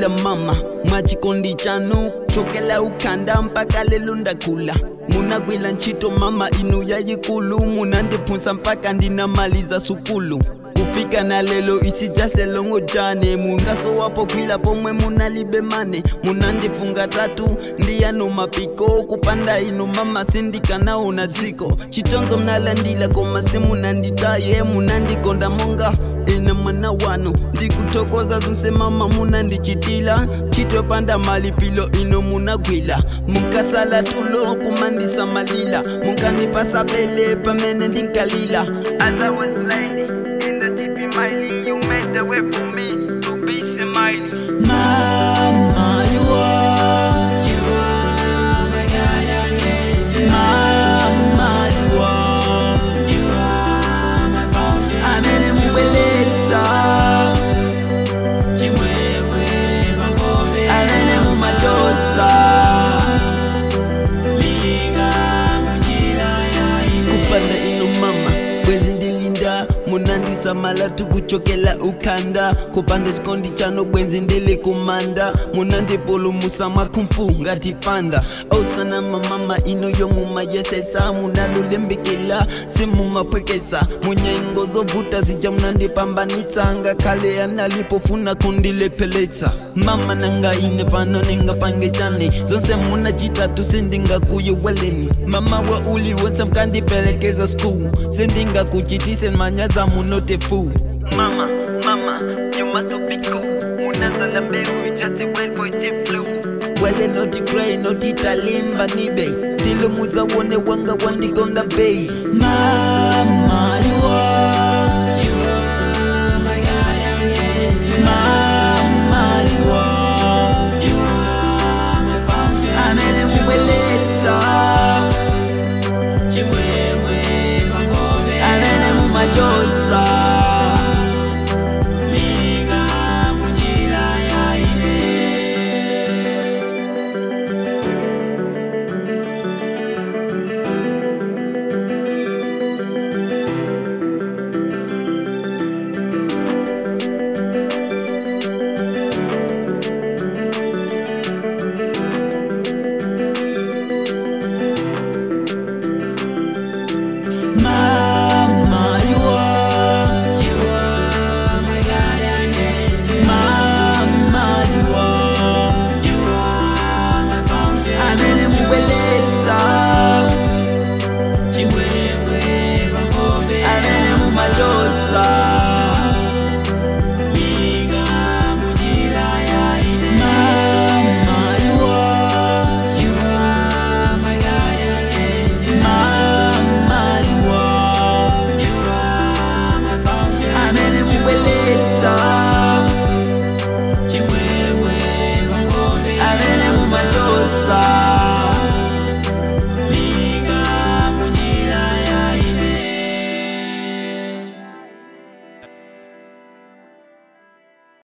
munagwila mama mwachikondi chanu chokela ukhanda mpaka lelo ndakula munagwila ntchito mama inu yayikulu munandiphunsa mpaka ndinamaliza sukulu kufika na lelo isijaselongo jane mungaso wapo kwila pomwe munalibe mane munandifunga tatu ndiyanu mapiko kupanda inu mama sindikanaona dziko chitonzo mnalandila koma simunanditaye munandikonda monga ine mwana wanu ndikuthokoza zonse mama munandichitila chitopanda malipilo ino munagwila munkasala tulo kumandisamalila munkandipasa pele pamene ndinkalila As I was lying in the deep in my lee, you made the way for me to be smiling. Mama, you are, you are my guardian angel. Mama, you are, you are my fountain. Amene mubeleza, chimwemwe pangome. Amene mumachosa, linga munjira ya ine. Kupanda ino mama, bwezi ndilinda munandisamala tukuchokela ukhanda kupanda chikondi chano bwenzi ndili kumanda munandipulumusa mwakhumfu ngati panda ausanama mama ino yomumayesesa munalulembekela simumapwekesa munyengo zovuta zija munandipambanitsa ngakhale analipofuna kundilepheletsa mama nanga ine pano ningapange chani zonse munachitatu sindingakuyeweleni mama wa uli wonse mkandipelekeza school sindingakuchitise manyaza munote fu mama mama you must be cool munazala mbegu just wait for it flu wele noti grey noti talimba nibe tilumuza wone wanga wandikonda bei mama you are you are my guardian angel mama you are you are my fountain amene mubeleza chimwemwe pangome amene mumachosa linga munjira ya ine Mama, you are, you are my guardian angel. Mama, you are, you are my fountain. Amene mubeleza, chimwemwe pangome. Amene mumachosa, linga munjira ya ine. Mama, you are, you are my guardian angel. Mama, you are, you are my fountain. Amene mubeleza, chimwemwe pangome. Amene mumachosa.